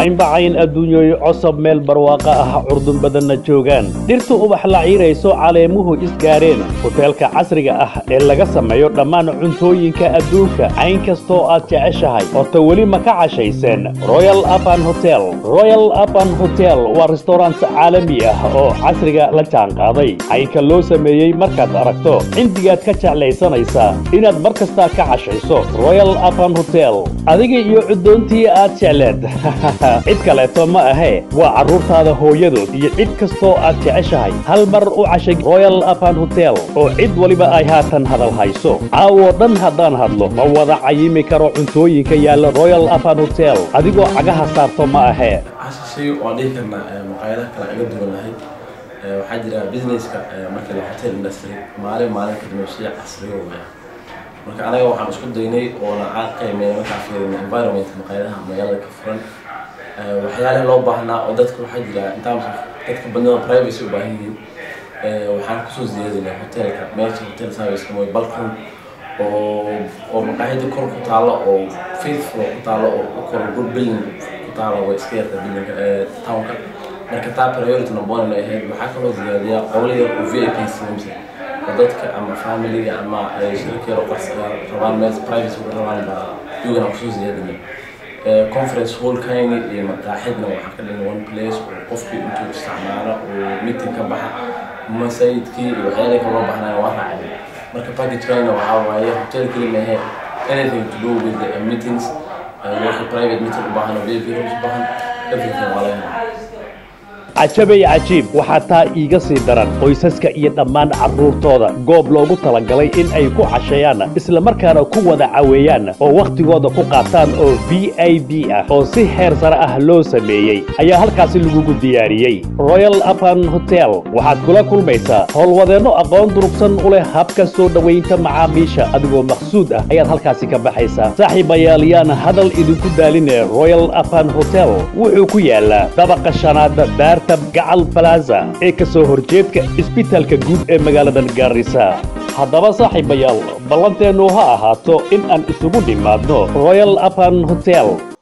caynbacayn adduunyoy cosob meel barwaaqo ah curdun badanna joogaan dhirtu ubax la ciirayso caleemuhu isgaareen hoteelka casriga ah ee laga sameeyo dhammaan cuntooyinka adduunka cayn kastoo aad jeceshahay horta weli ma ka cashayseen royal apan hotel royal apan hotel waa restaurant caalami ah oo casriga la jaanqaaday caynka loo sameeyey markaad aragto cindigaad ka jeclaysanaysaa inaad mar kastaa ka cashayso royal apan hotel adiga iyo cuddoontii aad jecleed cid kaleeto ma ahee waa carruurtaada hooyadood iyo cid kastoo aad jeceshahay hal mar u cashay royal apan hotel oo cid waliba ay haatan hadal hayso caawoo dhan haddaan hadlo ma wada cayimi karo cuntooyinka yaalla royal apan hotel adigoo cagaha saarto ma ahee cashay waan dhihi karnaa maqaayadaha kale aga duwanahay waxaa jira businesska markii la hotel industry maalin maalin kadib shay casriyo weya marka anaga waxaan isku daynay oona aan qiimeynay markaa fiirina environment maqaayadaha magaalada ka furan waxyaalaha loo baahnaa oo dadka waxaa jira intaas dadka badnada privacy u baahan yihiin waxaan kusoo ziyaadinay hotelka meesha hotel service mooy balcon oo oo maqaayada kor ku taalo oo faithful ku taalo oo u koro good building ku taalo way iska yarta buildingka ee townka marka taa priority number one ay ahayd waxaa kaloo ziyaadiyaa qowla yar oo v i p simsa oo dadka ama familiga ama shirka yar oo qarsa rabaan meel privacy uga rabaan baa iyagana kusoo ziyaadinay conference hallkayni iyo maqaaxidna waxaa ka dhigan one place oo qofkii intuu isticmaalo oo meeting ka baxa masaajidkii iyo waxyaalaha kale loo baahnaa waa raacay marka packagekayna waxaa waaye hotel keli maahe anything to do with the meetings wixii private meeting u baahan oo vip rooms u baahan everything waa laga helaa cajabay cajiib waxaa taa iiga sii daran qoysaska iyo dhammaan carruurtooda goob loogu talagalay in ay ku casheeyaan isla markaana ku wada caweeyaan oo wakhtigooda ku qaataan oo v i b ah oo si heer sare ah loo sameeyey ayaa halkaasi lagugu diyaariyey royal apan hotel waxaad kula kulmaysaa howlwadeenno aqoon durugsan u leh habka soo dhowaynta macaamiisha adigoo maqsuud ah ayaad halkaasi ka baxaysaa saaxiibayaal yaan hadal idinku daaline royal apan hotel wuxuu ku yaalaa dabaqa shanaad daarta gacal balaza ee ka soo horjeedka isbitaalka guud ee magaaladan gaarisa haddaba saaxiibayaal ballanteennu ha ahaato in aan isugu nimaadno royal apan hotel